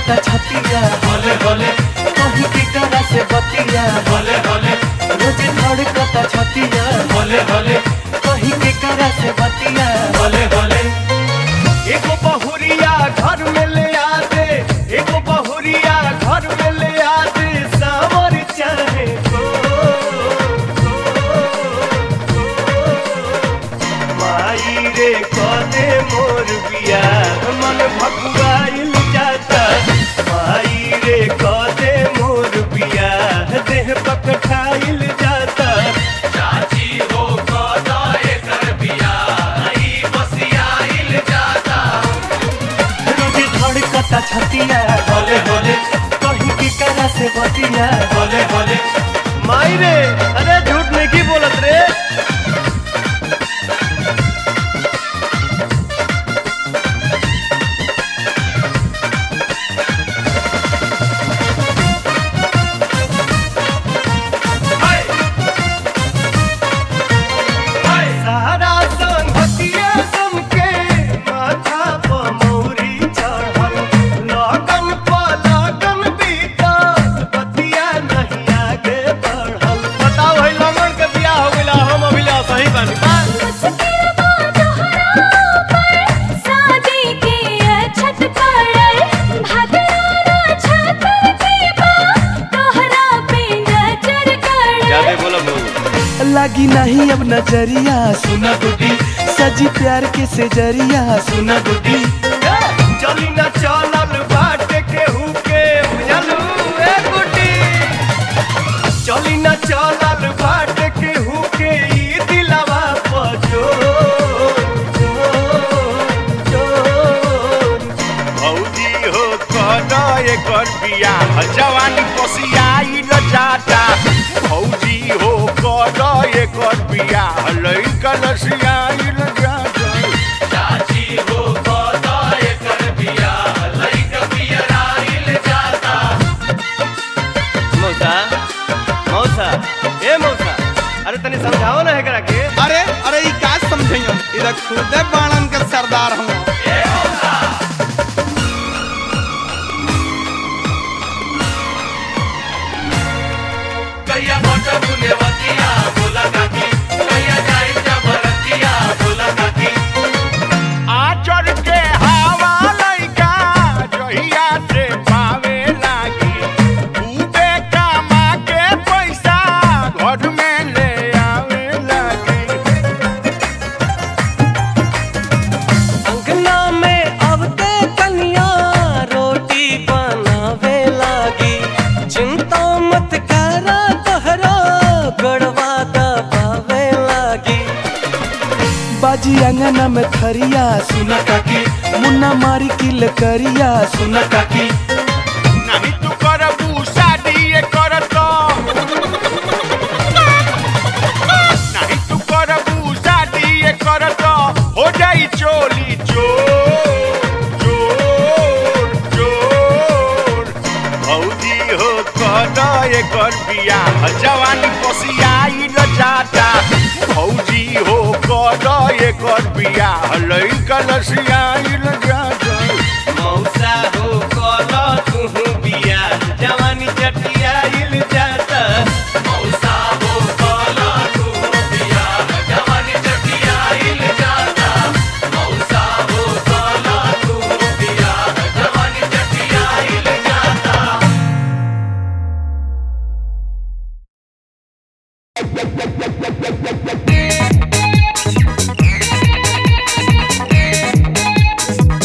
कता छतिया होले होले कहीं के करा से बतिया होले होले रोज धड़ कता छतिया होले होले कहीं के करा से बतिया होले होले एगो बहुरिया घर में ले आ दे एगो बहुरिया घर में ले आ दे सावर चाहे को माई रे कदे मोर बिया मन भगवाइल जाता माई रे कदे मोर बिया देह पकठाइल जाता चाची हो कदा एकर बिया ई बसियाइल जाता रोज धड़कता छतिया होले होले कहीं की करा से बतिया होले होले माई रे अरे झूठ नहीं की बोलत रे हाय हाय सारा संगतिया समके माथा पर मौरी चढ़ल लगन पर लगन बीतल बतिया नहीं आगे बढ़ल बताओ है लमन के बियाह हो गइला हम अभिला सही बानी बा मुश्किल बा तोहरा ऊपर शादी के अछत पड़ल भगवाना छतर के बा तोहरा पे नजर गड़ल बोला बहू लगी नहीं अब नजरिया सुना गुड्डी सजी प्यार के सेजरिया सुना गुड्डी चली न चलल बाट के हुके बुझलू ए गुड्डी चली न चलल बाट के हुके ई दिलवा पजो भौजी हो कद एकर बियाह जवानी पसियाई न जाता भौजी हो कद एकर बियाह लइका लसियाई न जाता चाची हो कदा एकर बिया लइक बियराइल जाता मौसा मौसा ए मौसा अरे तनी समझाओ ना एकरा के अरे अरे ई का समझइयो इधर खुदे बाणन के सरदार हूँ कहिया बट बुनेवतिया बोला काकी कहिया जाई जबरतिया बोला काकी आचर के हवा लइका जहिया से पावे लागी खूबे कमा के पैसा घर में ले आवे लागी अंगना में अबते कन्या रोटी बनावे लागी चिंता मत करा तोहरा गड़वा दबावे लागी बाजी अंगना में थरिया सुना काकी मुन्ना मारी किल करिया सुना काकी नहीं तू करबू शादी ये करत नहीं तू करबू शादी ये करत हो जाई चोली चोर चोर चोर भौजी हो कद एकर बियाह जवानी पसियाई न जाता भौजी हो कद एकर बियाह लइका लसियाई न जाता मौसा हो कला तू बिया जवानी चटियाइल जाता मौसा हो कला तू बिया जवानी चटियाइल जाता मौसा हो कला तू बिया जवानी चटियाइल जाता Thank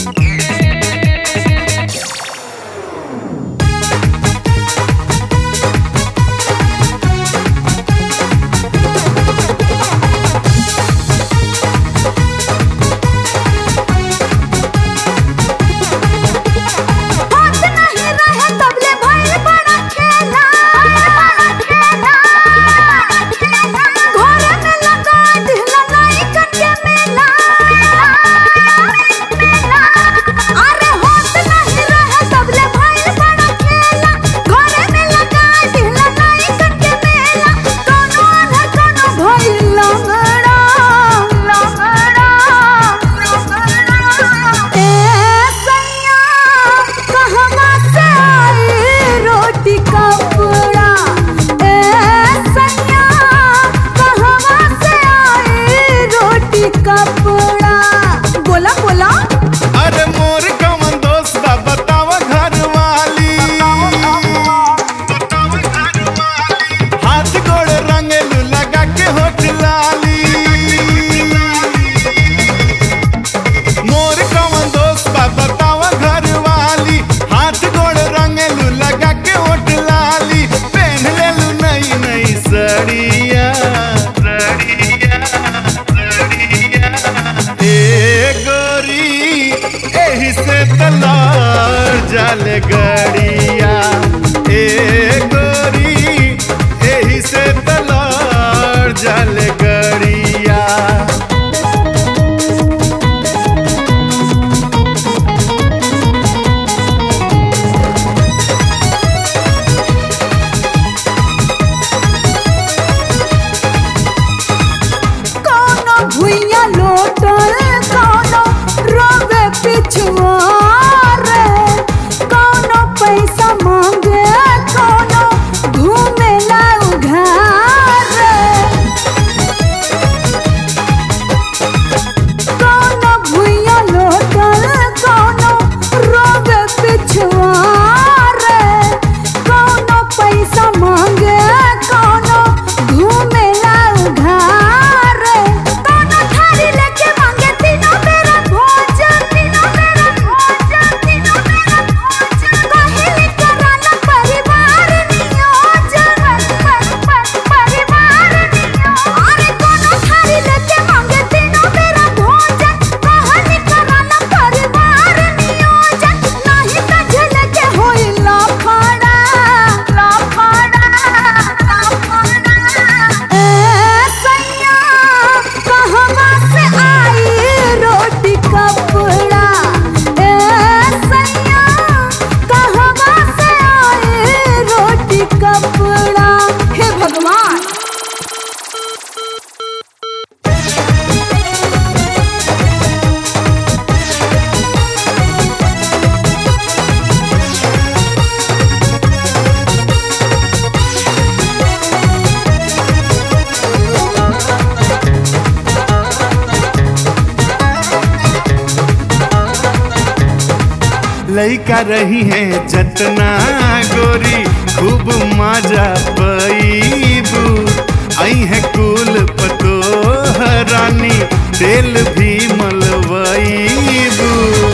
लइका रही है जतना गोरी खूब मजा पैबू आई है कुल पतो रानी तेल भी मलवईबू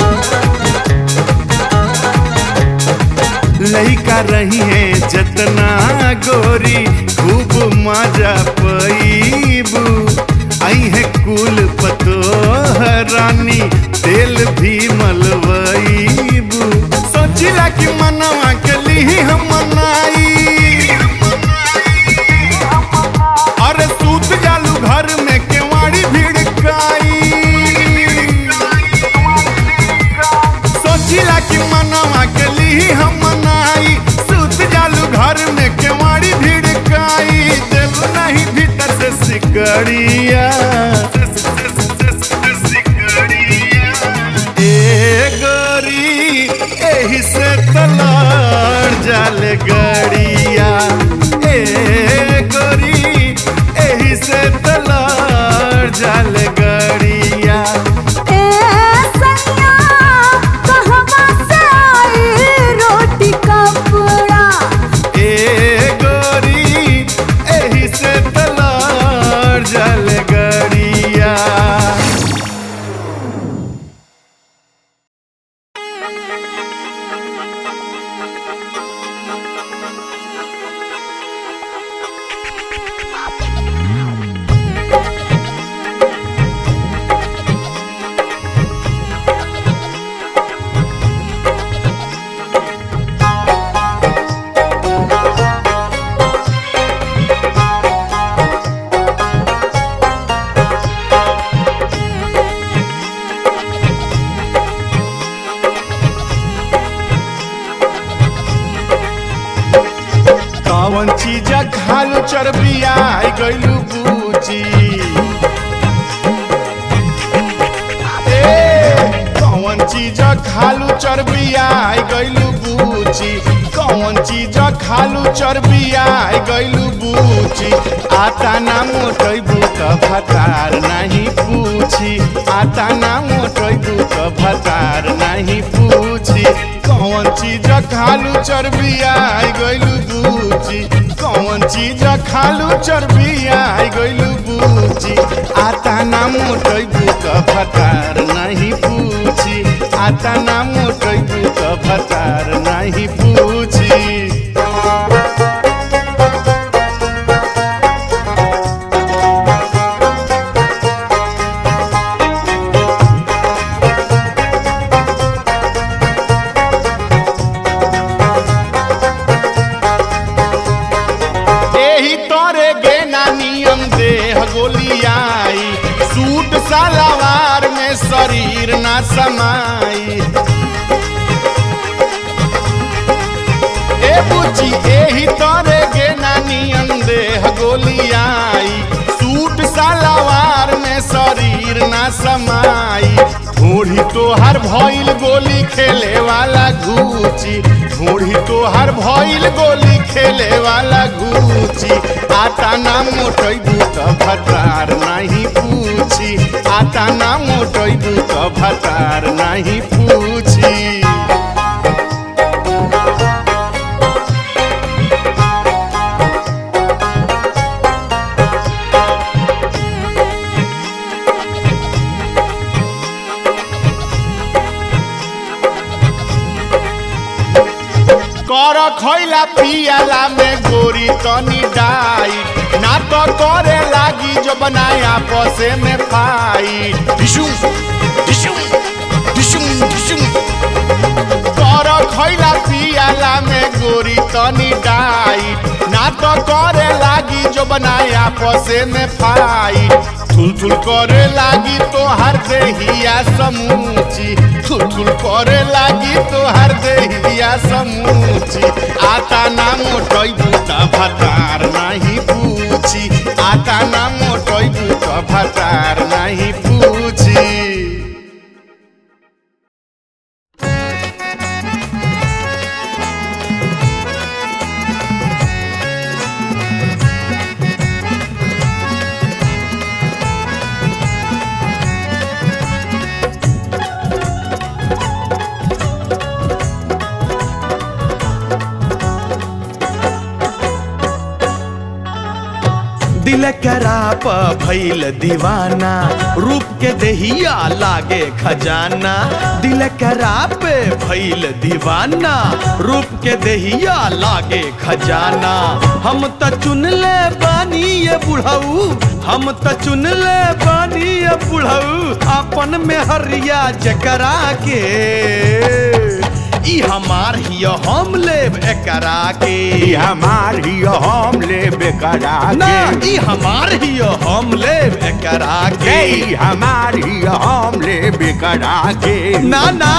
लइका रही है जतना गोरी खूब मजा पैबू आई है कुल पतो रानी तेल भी मलवईबू सोचिला कि मनवा के ली हम मनाई अरे सूत जालू घर में केवाड़ी भिड़काई सोचिला कि मनवा के ली हम मनाई सूत जालू घर में केवाड़ी भिड़काई देव नहीं भीतर से सिकड़िया ए गोरी एही से तलार जाले गड़िया ए गोरी एही से तलार जाले गड़िया ए सैया कहवा से आई रोटी कपड़ा ए गोरी एही से तलार जाले गड़िया कौन चीज खालू चरबिया गइलू बूची ए कौन चीज खालू चरबिया गइलू बूची कौन चीज खालू चरबिया गइलू बूची आता ना मोटैबू त भतार नहीं पूछी आता ना मोटैबू त भतार नहीं पूछी कौन चीज खालू चरबिया गइलू बूची कौन चीज खालू चरबिया गइलू बूची आता ना मोटैबू त भतार नहीं पूछी आता ना मोटैबू त भतार नहीं पूछी एही तोरे गेना नियम देह गोलियाई सूट सलवार में शरीर ना समाई ए बुची एही तोरे गेना नियम देह गोलियाई सूट सलवार में शरीर ना समाई घोड़ी तोहर भइल गोली खेले वाला घूची घोड़ी तोहर भइल गोली खेले वाला घूची आता ना मोटैबू त भतार नहीं पूछी आता ना मोटैबू त भतार नहीं पूछी कर खैला पियाला में गोरी तनी डाई ना तो करे लागी जो बनाए आपसे में पाई डिशुम डिशुम डिशुम डिशुम कर खैला पियाला में गोरी तनी डाई ना तो करे लागी जो बनाए आपसे में पाई थुल थुल करे लागी तो हर देहिया समूची थुल थुल करे लागी तो हर देहिया समूची आता ना मोटई बूटा भतार नहीं पूछी आता ना मोटई बूटा भतार नहीं पूछी दिल कराप भइल दीवाना रूप के देहिया लागे खजाना दिल कराप भइल दीवाना रूप के देहिया लागे खजाना हम त चुन ले बानी ये बुढ़ऊ हम त चुन ले बानी ये बुढ़ऊ अपन में हरिया जकरा के ई हमार हियो हम लेब एकरा के ई हमार ही हम ले बेकरा ना के ई हमार हियो हम लेब एकरा के ई हमार ही हम ले बेकरा के ना ना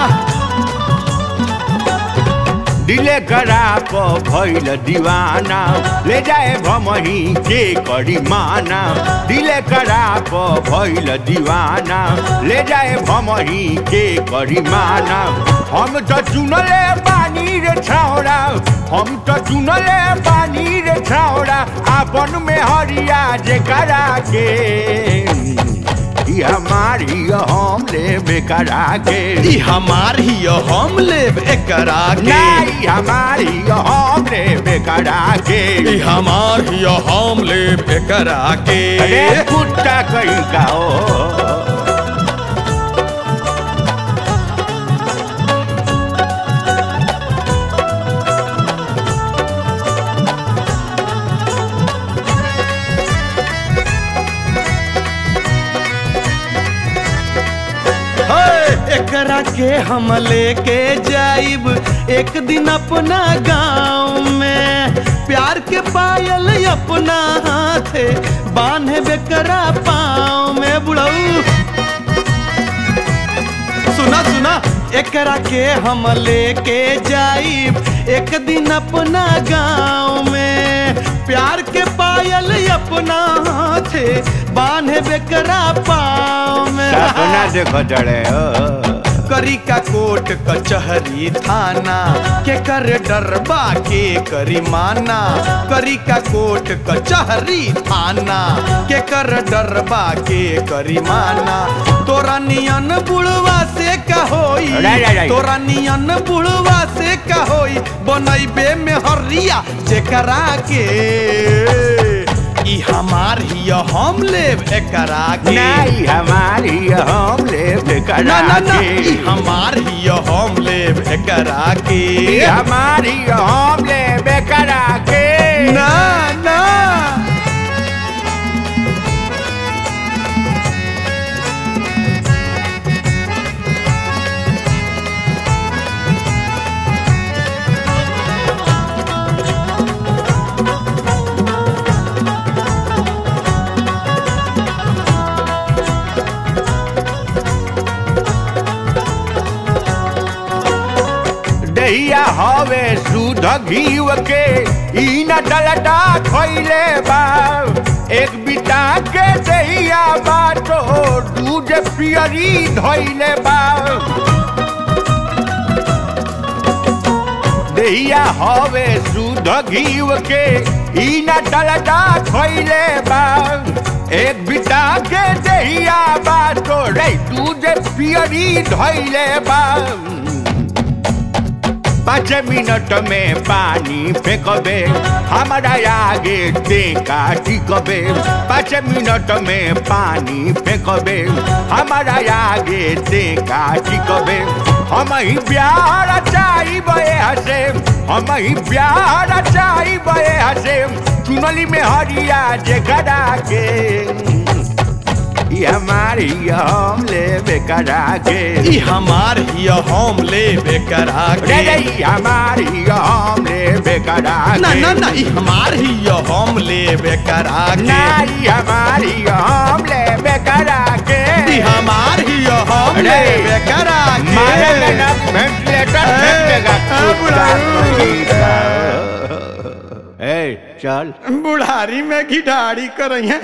दिले करा को भइल दीवाना ले जाए भमही के करी माना दिले करा को भइल दीवाना ले जाए भमही के करी माना हम तो चुनले पानी रे छौड़ा हम तो चुनले पानी रे छौड़ा आपन में हरिया जे करा के ई हमारी हम ले बेकरा के ई हमार हियो हम लेब एकरा के नहीं हमारी हम रे बेकरा के ई हमार हियो हम लेब एकरा के अरे कुत्ता कहीं का हो हे, एकरा के हम लेके जाइब एक दिन अपना गाँव में प्यार के पायल अपना हाथे बांधे बेकरा पाँव में बुढ़ऊ सुना सुना एकरा के हम लेके जाइब एक दिन अपना गाँव में प्यार के पायल अपना हाथे बांधे बेकरा पाँव में सपना देखो चढ़े हो करी का कोट कचहरी थाना के कर डरबा के करी माना करी का कोट कचहरी थाना के कर डरबा के करी माना तोरा नियन बुढ़वा से का होई राय, राय, राय। तोरा नियन बुढ़वा से का होई बनैबे में हरिया जेकरा के ई हमार हियो हम लेब एकरा के नहीं हमारी हम ले बेकरा ना ना ना के ई हमार हियो हम लेब एकरा के ई हमारी हम ले बेकरा के ना ना दहिया हवे सुध घीव के ई न डलटा खइले बा एक बिटा के दहिया बाटो दूध पियरी धइले बा दहिया हवे सुध घीव के ई न डलटा खइले बा एक बिटा के दहिया बाटो रे दूध पियरी धइले बा पाँच मिनट में पानी फेंकबे हमारा आगे टेका टिकबे पाँच मिनट में पानी फेंकबे हमारा आगे टेका टिकबे हम ही प्यार चाहिए हसे हम ही प्यार चाहिए हसे चुनली में हरिया जे करा के ई हमारी हम ले बेकरा के ई हमार हियो हम लेब एकरा रे के रे ई हमारी हम ले बेकरा ना के ना ना ई हमार हियो हम लेब एकरा के नाई हमारी हम ले बेकरा के ई हमार हियो हम अरे, लेब एकरा के मारे में ना वेंटिलेटर ए, फेंकेगा ए, बुढ़ाऊ। ए चल बुढ़ारी में घिढारी करइया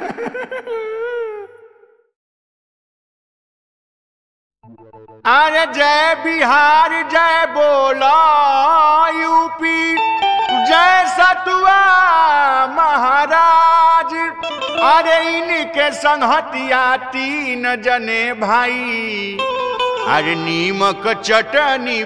अरे जय बिहार जय बोला यूपी जय सतुआ महाराज अरे इनके संहतिया तीन जने भाई अरे नीमक चटनी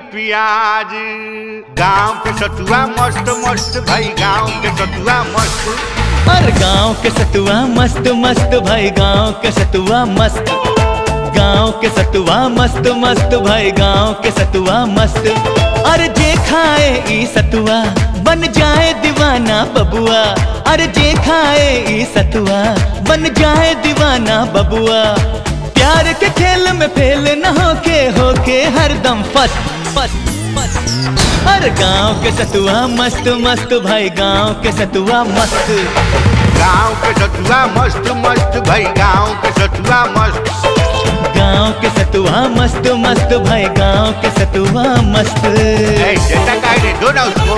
प्याज गांव के सतुआ मस्त मस्त भाई गांव के सतुआ मस्त और गांव के सतुआ मस्त मस्त भाई गांव के सतुआ मस्त गांव के सतुआ मस्त मस्त भाई गांव के सतुआ मस्त अरे जे खाए ई सतुआ बन जाए दीवाना बबुआ अरे जे खाए ई सतुआ बन जाए दीवाना बबुआ प्यार के खेल में फेल न होके होके हरदम फस्त फस्त फस्त हर गांव के सतुआ मस्त मस्त भाई गांव के सतुआ मस्त गाँव के सतुआ मस्त मस्त भाई गाँव के सतुआ मस्त गांव के सतुआ मस्त मस्त भाई गांव के सतुआ मस्त ए, देता काय रे दो ना उसको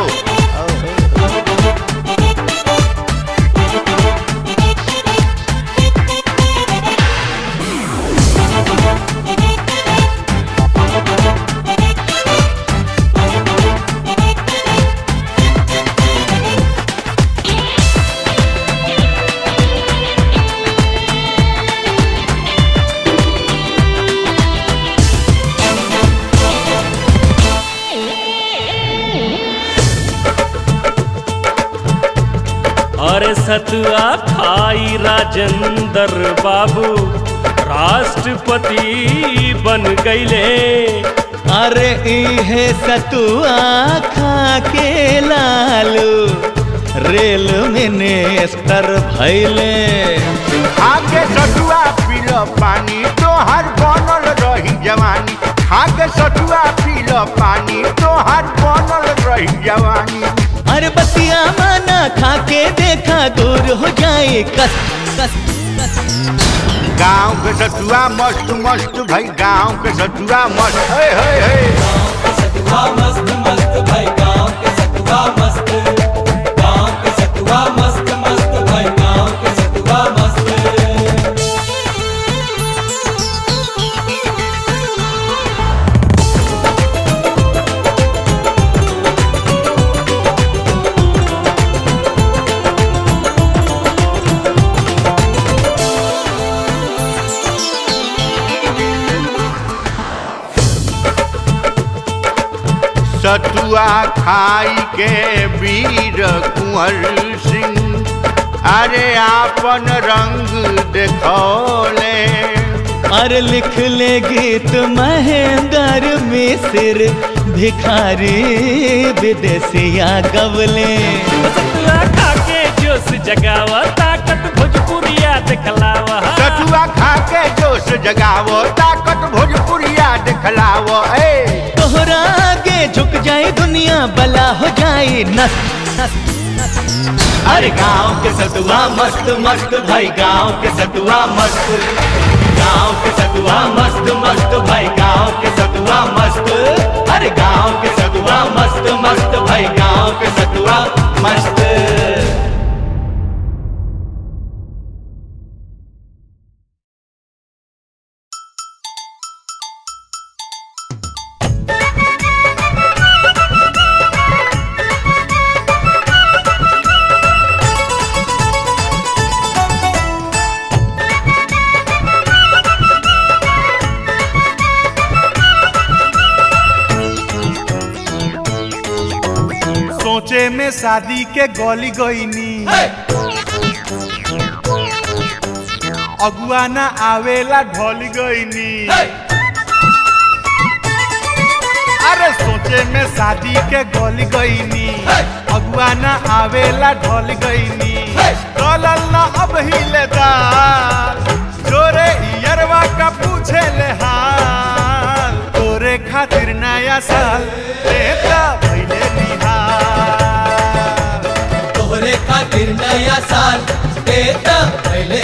अरे सतुआ खाई राजेंद्र बाबू राष्ट्रपति बन गईले अरे इहे सतुआ खा के लालू रेल मिनिस्टर भैले आगे सतुआ पील पानी तोहर बनल रही जवानी आगे सतुआ पील पानी तोहर बनल रही जवानी अरे बतिया माना खा के देखा दूर हो जाए कस कस कस गाँव के सतुआ मस्त मस्त भाई गाँव के सतुआ मस्त हे हे हे सतुआ खाई के वीर कुंवर सिंह अरे आपन रंग देखौले अरे लिख ले गीत महेंद्र मिश्र भिखारी विदेशिया गवले सतुआ खा के जोश जगावा ताकत भोजपुरिया दिखलावा सतुआ खा के जोश जगावो ताकत भोजपुरिया दिखलावो ए तोहरा आगे झुक जाए दुनिया बला हो जाए नस नस नस अरे गांव के सतुआ मस्त मस्त भाई गांव के सतुआ मस्त गांव के सतुआ मस्त मस्त भाई गांव के सतुआ मस्त अरे गांव के सतुआ मस्त मस्त भाई गांव के सतुआ मस्त सोचे में शादी के गली गईनी अगुआ ना आवेला ढल गईनी अरे सोचे में शादी के गली गईनी अगुआ ना आवेला ढल गईनी डलल ना अब हिले दाल जोरे इयरवा का पूछे ले हाल तोरे खातिर नया साल देता भइले निहाल तोहरे खातिर नया साल देता पहले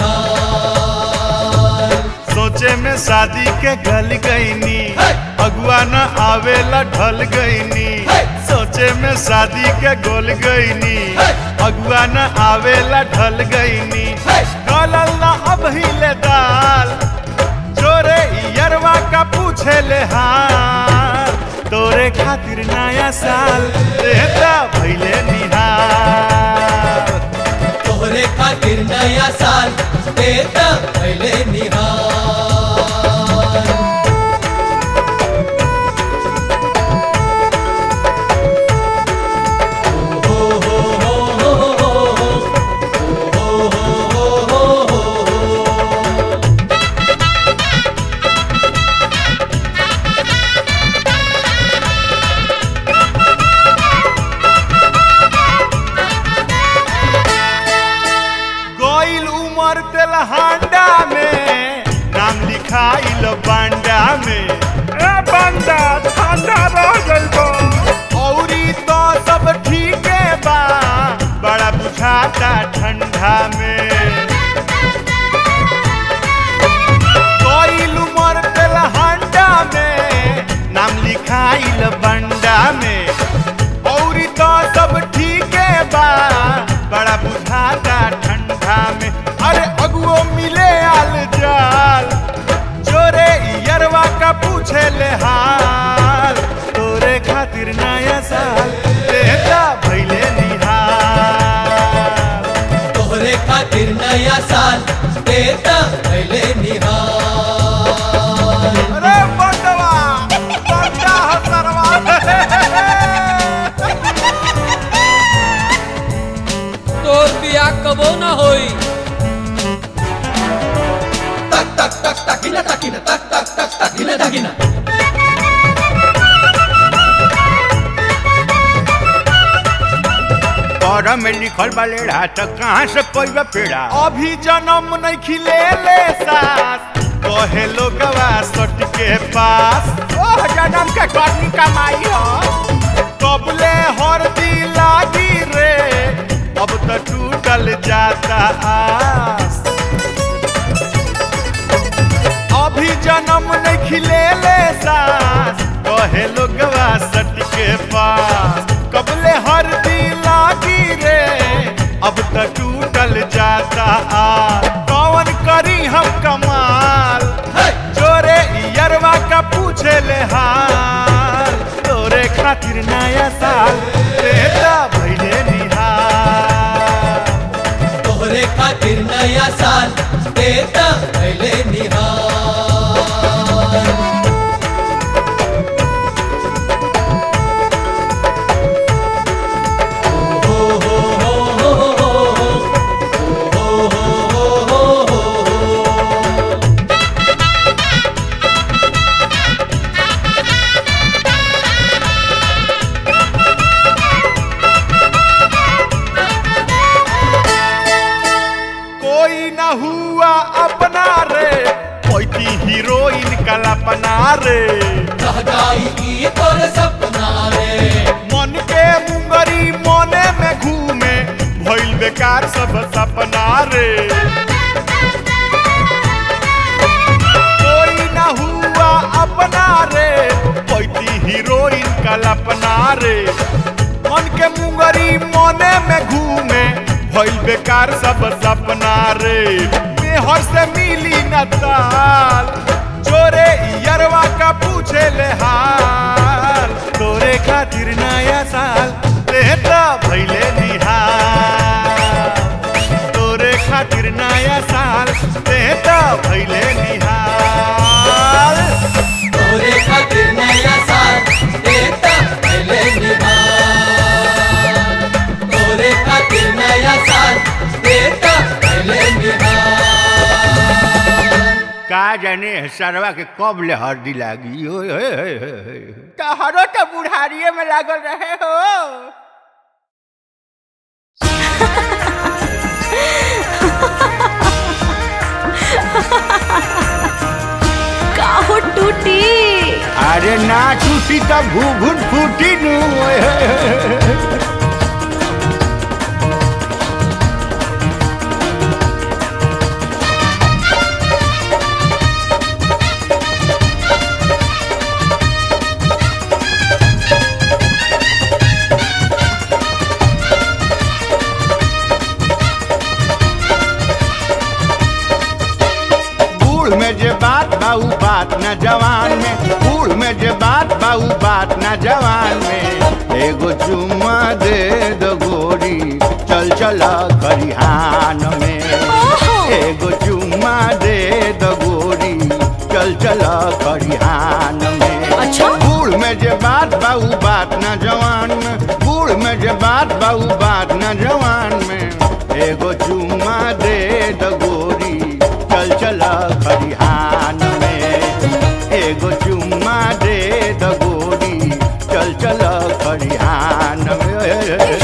निहाल सोचे में शादी के गल गईनी अगुआ न आवेला ढल गईनी सोचे में शादी के गोल गईनी अगुआ न आवेला ढल गईनी डलल न अब हिले दाल जोरे यरवा का पूछे ले हाल तोरे खातिर नया साल देता भइले निहाल तोहरे खातिर नया साल देता पहले निहाल हो हो हो हो हो ठंडा में कोइल उमर तेल हंडा में नाम लिखाइल बंडा में औरी तो सब ठीक बा बड़ा बुझाता ठंडा में अरे अगुओ मिले आल जाल जोरे यरवा का पूछे ले हाल तोरे खातिर नया साल देता भैले निहाल तोहरे खातिर नया साल देता पहले निहाल अरे बंडवा बंडा हसरवा तोर बिया कबो न होई तक तक तक तकिना तकिना तक तक तक तकिना तकिना और में लिखल बा लेढ़ा तो कहाँ से पैबा पेड़ा अभी जन्म नहीं खिले ले सास कहे लोगवा सट के पास ओह जन्म के करनी कमाई हो कबले हर दी लागी रे अब तो टूटल जाता आस अभी जन्म नहीं खिले ले सास कहे लोगवा सट के पास कबले हर दी लागी रे अब तो टूटल जाता आ कौन करी हम कमाल जोरे यरवा का पूछे ले हाल तोरे खातिर नया साल देता भैले निहाल तोहरे खातिर नया साल देता पहले निहाल कोई न हुआ अपना रे कोई थी हीरोइन कल्पना रे रह जाई की तोर सपना रे मन के मुंगरी मने में घूमे भइल बेकार सब सपना रे कोई न हुआ अपना रे कोई थी हीरोइन कल्पना रे मन के मुंगरी मने में घूमे भइल बेकार सब सपना रे मेहर से मिली न ताल जोरे यरवा का पूछे ले हाल तोरे खातिर नया साल देता भइले निहाल तोरे खातिर नया साल देता भइले निहाल तोहरे खातिर नया साल देता पहले निहाल तोहरे खातिर नया साल देता पहले निहाल का जाने सरवा के कब ले हरदी लागी ओए होए होए होए। तहरो तो बुढ़ारिये में लागल रहे हो काहो टूटी अरे ना टूटी तब घूघुट फूटी नू ओए होए होए। बूढ़ में जे बात बाऊ बात न जवान में बूढ़ में जे बात बाऊ बात न जवान में एगो चुम्मा दे दो गोरी चल चला खरिहान में एगो चुम्मा दे दो गोरी चल चला खरिहान में अच्छा बूढ़ में जे बात बाऊ बात न जवान में बूढ़ में जे बात बाऊ बात न जवान में एगो चुम्मा दे द गोरी चल चला खरिहान में एगो चुम्मा दे द गोरी चल चला खरिहान में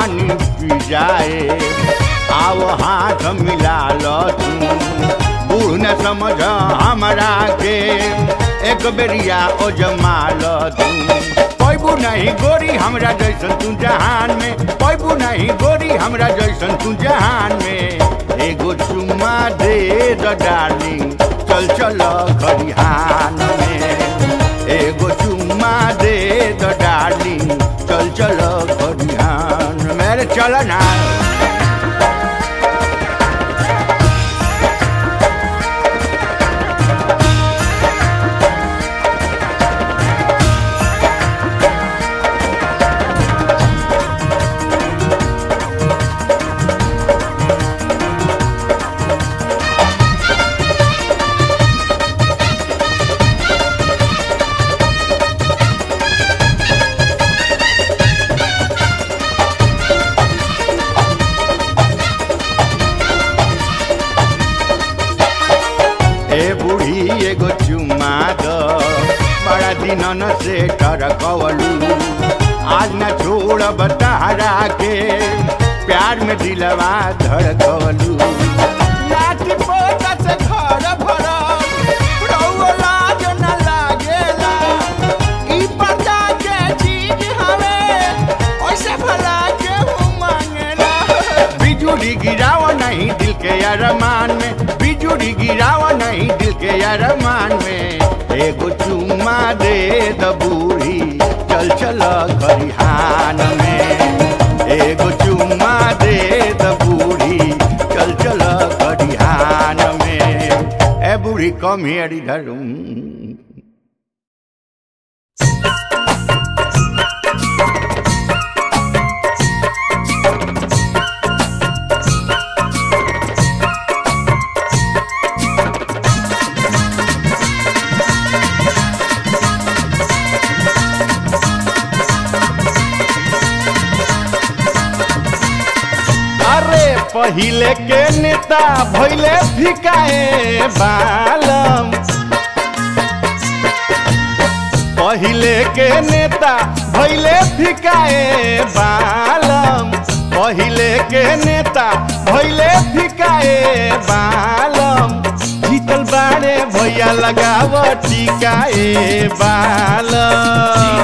पानी पी जाए आओ हाथ मिला लो तू बूढ़ न समझ हमरा के एक बेरिया ओ जमा लो तू पैबू नहीं गोरी हमरा जैसन तू जहान में पैबू नहीं गोरी हमरा जैसन तू जहान में एगो चुम्मा दे द डार्लिंग चल चल खरिहान में एगो चुम्मा दे द डार्लिंग चल चल खरिहान मेरे चल ना ए बूढ़ी एगो चुम्मा दो बड़ा दिनन से टरकवलू आज न छोड़ब तहरा के प्यार में दिलवा धड़कवलू लाठी पोता से घर भरल, रउआ लाज न लागेला। ई पर्दा के चीज हवे, ओइसे भला केहू मांगेला। बिजुली गिराव नहीं दिल के अरमान में बिजुली गिराव नहीं दिल के अरमान में एगो चुम्मा दे द बूढ़ी चल चल खरिहान में एगो चुम्मा दे द बूढ़ी चल चल खरिहान में ए बूढ़ी कम हियर इधर हम्म। अरे पहिले के नेता भैले फिकाए बालम पहिले के नेता भैले फिकाए बालम पहिले के नेता भैले फिकाए बालम जीतल बाड़े भैया लगाव टिकाए बालम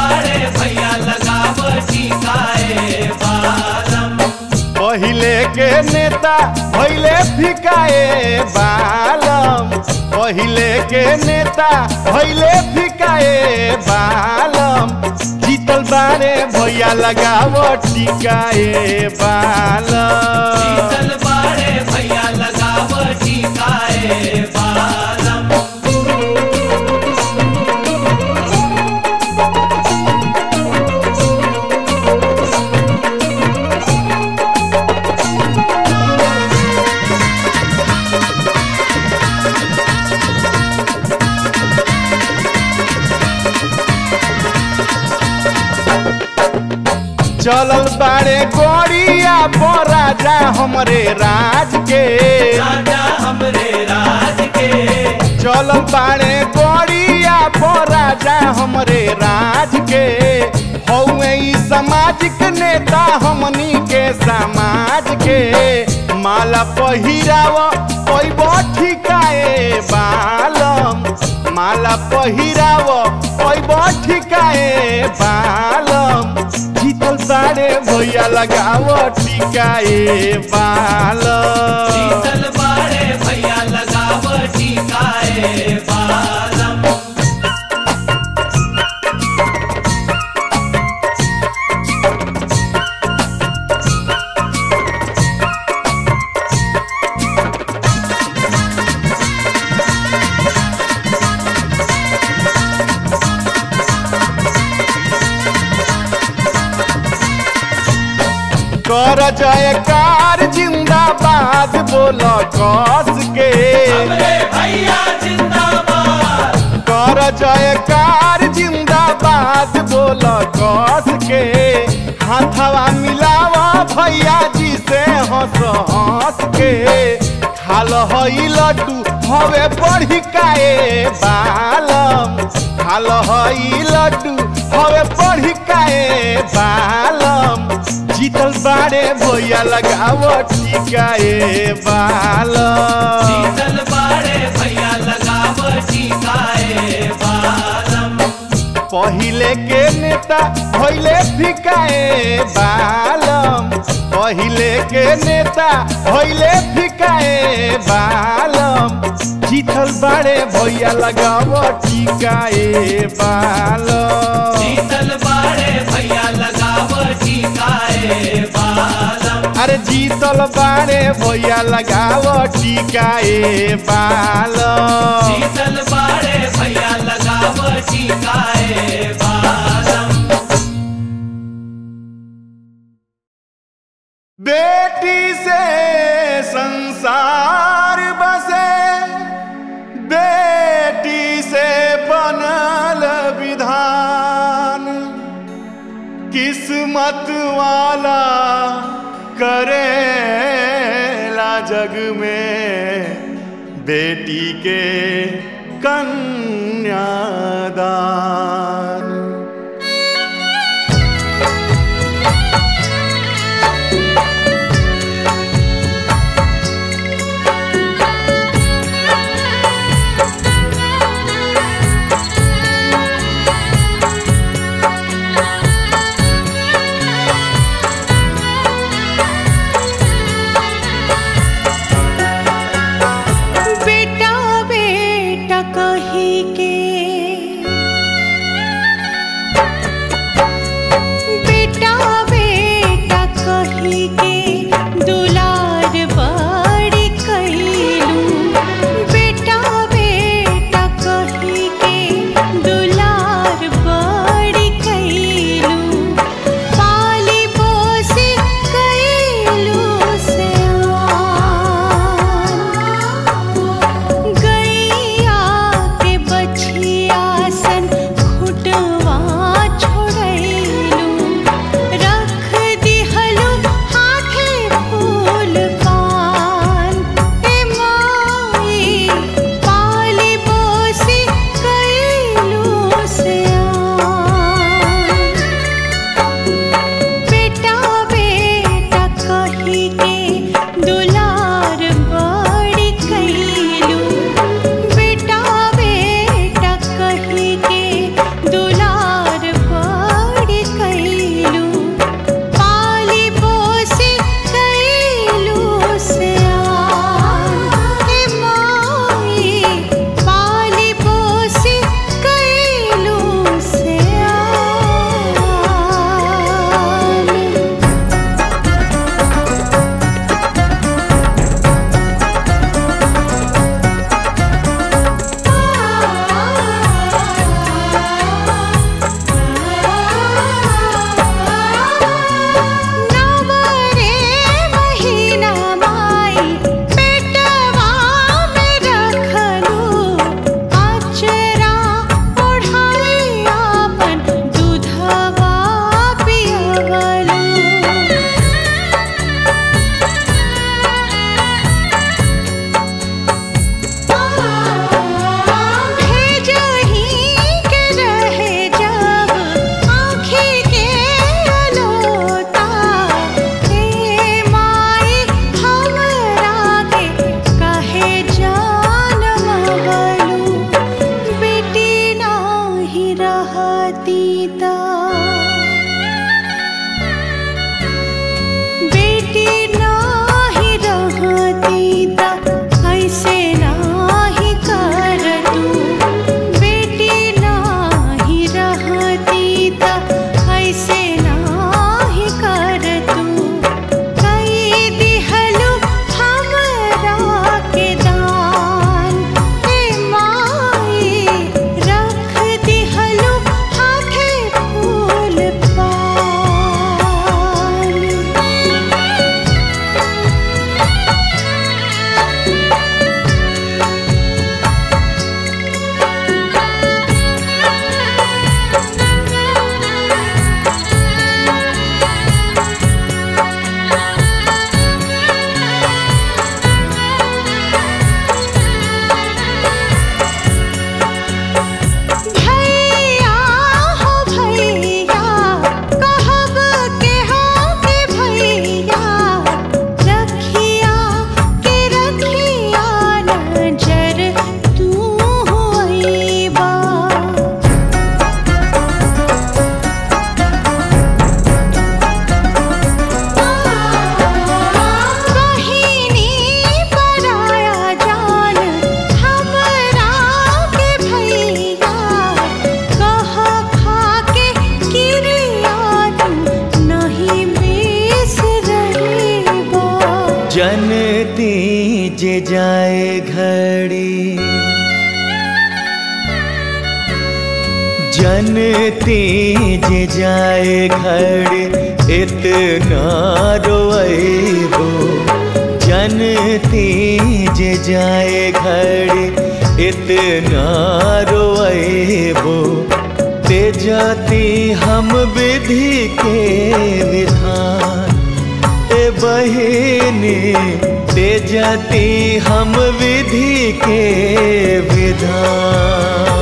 पहिले के नेता भैले फिकाए बालम पहिले के नेता भैले फिकाए बालम जीतल बारे भैया लगाव टिकाए बालम चलल बारे गोरिया पर राजा हमरे राज के चलल बारे गोरिया पर राजा हमरे राज के हौवे ई सामाजिक नेता हमनी के समाज के माला पहिराव पैब ठिकाए बालम माला पहिराव पैब ठिकाए बालम जीतल बारे भैया लगाव टिकाए बालम कर जयकार जिंदाबाद बोल कस के कर जयकार जिंदाबाद बोल कस के हाथवा मिलावा भैया जी से हंस हंस के खाल हई लड्डू हवे बढ़ी काए बालम खाल हई लड्डू हवे बढ़ी काए बालम जीतल बाड़े भैया लगावो टीका ए बालम चल बाड़े भैया लगाव टीकाए बालम पहिले के नेता भैले फिकाए बालम पहिले के नेता भैले फिकाए बालम जीतल बाड़े भैया लगावो टीका ए बालम चल बाड़े भैया लगाव टीकाए बालम अरे जीतल बाड़े भैया लगावो टीका ए बालम चल बाड़े भैया लगाव टीकाए बालम बेटी से संसार बसे बेटी से बनल विधान किस्मत वाला करेला जग में बेटी के कन्यादान बेटा बेटा कही के बेटा बेटा कही के दुलार बड़ी कैलू बेटा बेटा कही के दुलार बड़ी कैलू पाली पोसी कैलू से गैया के बछिया सन खुटवा छोड़ैलू रख दिहलू हाथ जे जाए घड़ी जनती जे जाए घड़ी इतना रोएबो जनती जे जाए घड़ी इतना रोएबो ते जाती हम विधि के विधान ए बहिनी ते जाती हम विधि के विधान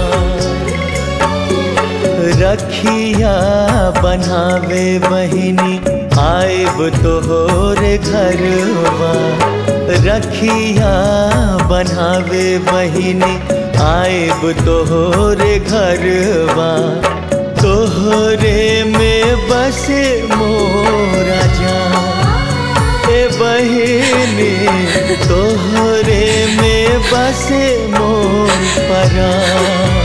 रखिया बनावे बहिनी आएब तोहर घरवा रखिया बनावे बहिनी आएब तोहर घरवा तोहरे में बसे मोरा जान ए बहिनी तोहरे में बसे मोर परान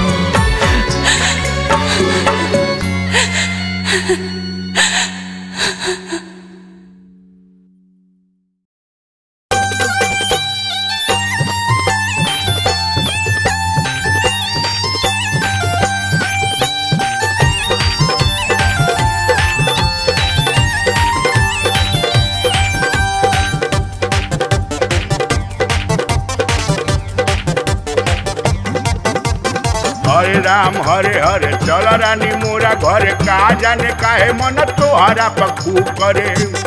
हरे राम हरे हरे चल रानी मोरा घरे का जाने काहे मन तोहरा पखू करे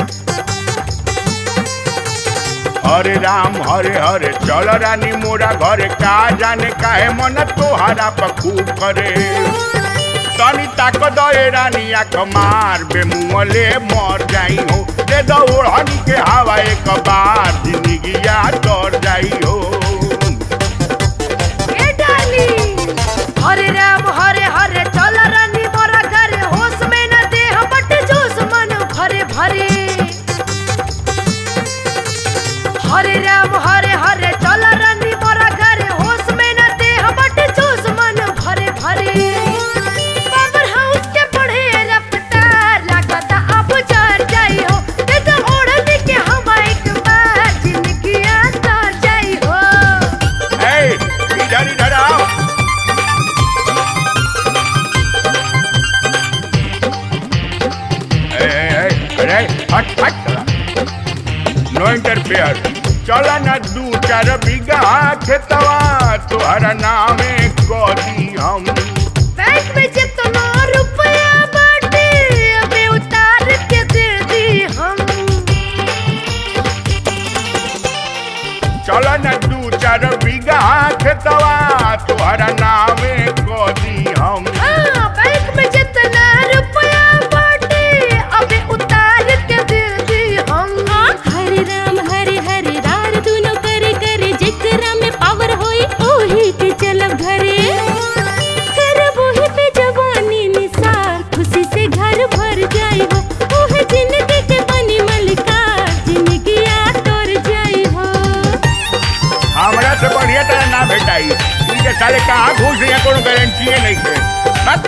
हरे राम हरे हरे चल रानी मोरा घरे का जाने काहे मन तोहरा पखू करे तनी ताक दे रानी आख मार बे मुँहले मर जाई हो दे दो ओढ़नी के हवा एक बार जिंदगिया तर जाई हो ए डाली हरे राम हरे हरे चल रानी मोरा घरे होश में न देह बट जोश मन भरे भरे हरे राम हरे हरे चल रानी मोरा घरे होश में न देह बट जोश मन भरे भरे पावर हाउस के बढ़े रफ्तार लागता अब जर जाई हो ते तो ओढ़नी के हवा एक बार जिंदगी तर जाई हो ए, इधर इधर आओ ए, ए, ए, अरे हट हट नो इंटरफेयर चला ना दू चार बीघा खेतवा तोहरा नामे कदी हम बैंक में जितना रुपया बाटे अबे उतार के दे दी हम चला ना दू चार बीघा खेतवा तोहरा नामे कदी हम हाँ बैंक में जितना रुपया बाटे अबे उतार के दे दी हम हरे राम हरे हरे रार दुनो करे करे जेकरा में पावर होई ओही के चलब घरे करब ओही पे जवानी निसार खुशी से घर भर जाई हो ओहे जिंदगी के बनी मलकार जिंदगी आ तोर जाई हो हमरा से बढ़िया तरह ना भेटाई इनके साले कहाँ घुस रही कोनो गारंटी नहीं है बस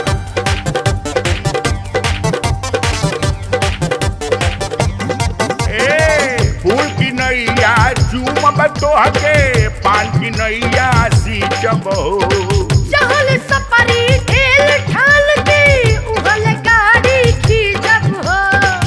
ए फूल की नैया चूम बतोह के पान की नैया सींचब हो चहल सपरी ढेल ठाल के उहल गाड़ी खींचब हो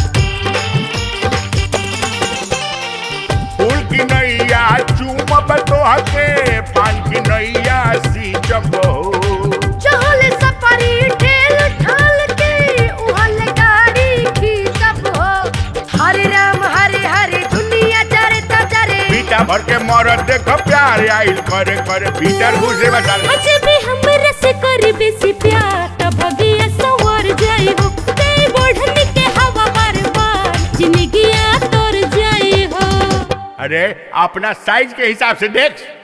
फूल की नैया चूम बतोह के पान की नैया सींचब हो चहल सपरी ढेल ठाल के उहल गाड़ी खींचब हो हरे राम हरे हरे दुनिया जरे त जरे पीटा भर के मरद देख प्यार आइल करे करे भीतर घुसे बता अजबे हमरा से कर बेसी प्यार त भगिया सवर जाई हो ते बढ़नी के हवा बार बार जिंदगी आ तोर जाई हो अरे अपना साइज के हिसाब से देख